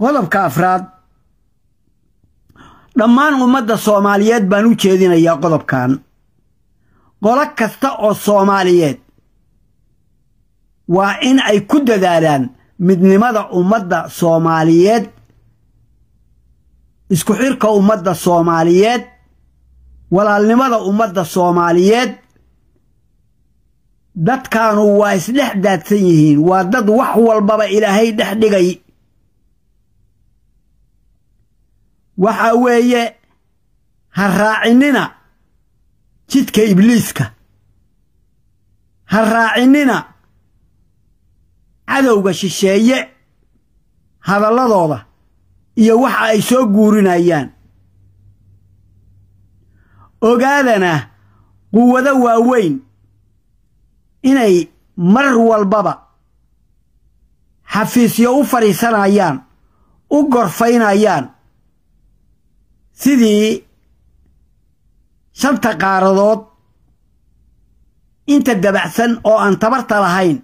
qodobka afraad dhammaan ummadda soomaaliyeed baan u jeedinayaa qodobkan qolo kasta oo soomaaliyeed waa in ay ku dadaalaan midnimada ummadda soomaaliyeed isku xirka ummadda soomaaliyeed walaalnimada ummadda soomaaliyeed dadkaanu waa isdhex daadsan yihiin waa dad wax walbaba ilaahay dhex dhigay waxa weeye ha raacinina jidka ibliiska ha raacinina cadowga shisheeye hadalladooda iyo waxa ay soo guurinayaan ogaadana quwado waaweyn inay mar walbaba xafiisyo u fadhiisanayaan u gorfaynayaan sidii shanta qaaradood inta dabacsan oo aan tabarta lahayn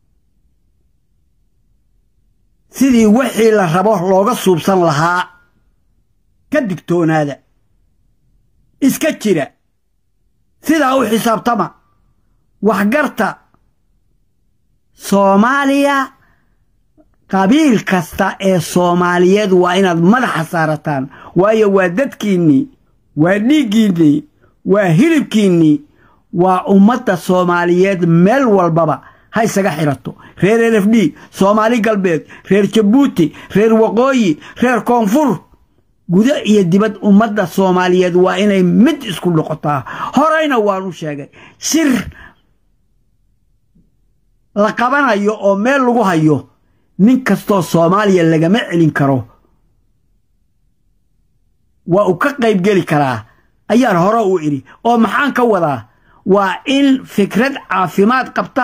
sidii wixii la rabo looga suubsan lahaa ka digtoonaada iska jira sidaa u xisaabtama waxgarta soomaaliya qabiil kasta ee soomaaliyeed waa inaad madaxa saarataan waayo waa dadkiinnii waa dhiiggiinnii waa hilibkiinnii waa ummadda soomaaliyeed meel walbaba ha isaga xidhato reer l f d soomaali galbeed reer jabuuti reer waqooyi reer koonfur gudo iyo dibad ummadda soomaaliyeed waa inay mid isku noqotaa horeyna waanu sheegay shir la qabanayo oo meel lagu hayo nin kastoo soomaaliya lagama celin karo waa uu ka qayb geli karaa ayaan hore u idhi oo maxaan ka wadaa waa in fikrad caafimaad qabta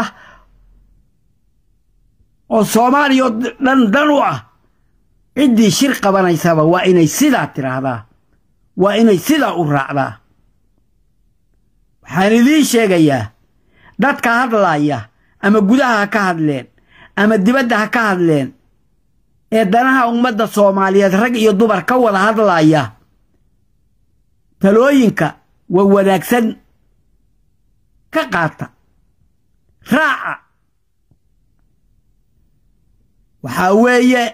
oo soomaaliya dhan dhan u ah ciddii shir qabanaysaba waa inay sidaa tidhaahdaa waa inay sidaa u raacdaa waxaan idiin sheegayaa dadka hadlaaya ama gudaha ha ka hadleen ama dibadda ha ka hadleen ee danaha ummadda soomaaliyeed rag iyo dumar ka wada hadlaaya talooyinka waa wanaagsan ka qaata raaca waxaa weeye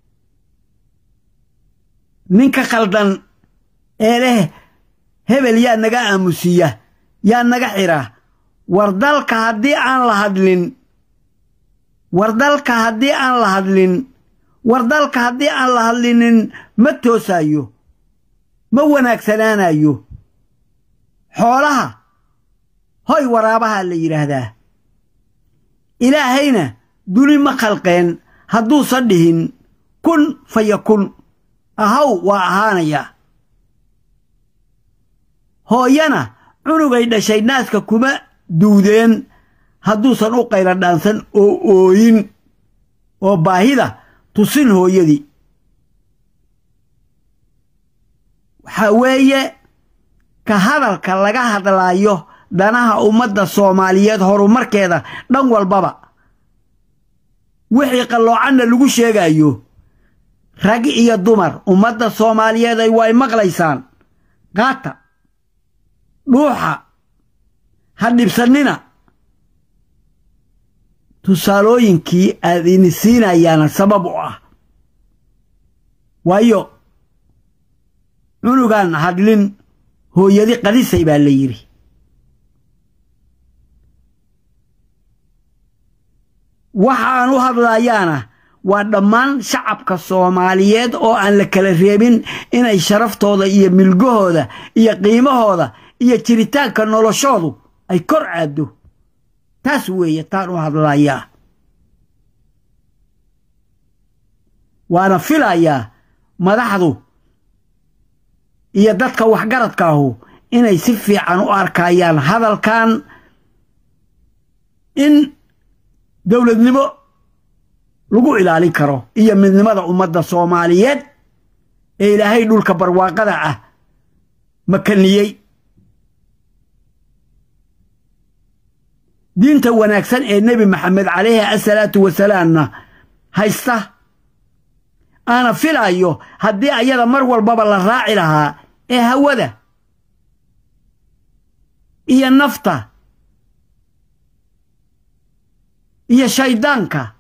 ninka khaldan ee leh hebel yaa naga aamusiya yaa naga xidha war dalka haddii aan la hadlin war dalka haddii aan la hadlin war dalka haddii aan la hadlinin ma toosayo ma wanaagsanaanayo xoolaha hoy waraabaha la yidhaahdaa ilaahayna duni ma khalqeen hadduusan dhihin kun fa yakun ahaw waa ahaanayaa hooyana cunugay dhashay naaska kuma duudeen hadduusan u qayla dhaansan oo ooyin oo baahida tusin hooyadii waxaa weeye ka hadalka laga hadlaayo danaha ummadda soomaaliyeed horumarkeeda dhan walbaba wixii qalloocanna lagu sheegayo rag iyo dumar ummadda soomaaliyeed ay way maqlaysaan qaata dhuuxa ha dhibsannina tusaalooyinkii aad ini siinayaana sabab u ah waayo cunugaan hadlin hooyadi qadisay baa la yidhi waxaan u hadlayaana waa dhammaan shacabka soomaaliyeed oo aan la kala reebin inay sharaftooda iyo milgahooda iyo qiimahooda iyo jiritaanka noloshoodu ay kor caaddo taas weeye taan u hadlayaa waana filayaa madaxdu iyo dadka waxgaradka ahu inay si fiican u arkayaan hadalkan in dowladnimo lagu ilaalin karo iyo midnimada ummadda soomaaliyeed ee ilaahay dhulka barwaaqada ah makaniyey diinta wanaagsan ee nebi maxamed calayhi asalaatu wasalaamna haysta aana filayo haddii ayada mar walbaba la raaci lahaa ee hawada iyo nafta iyo shayddaanka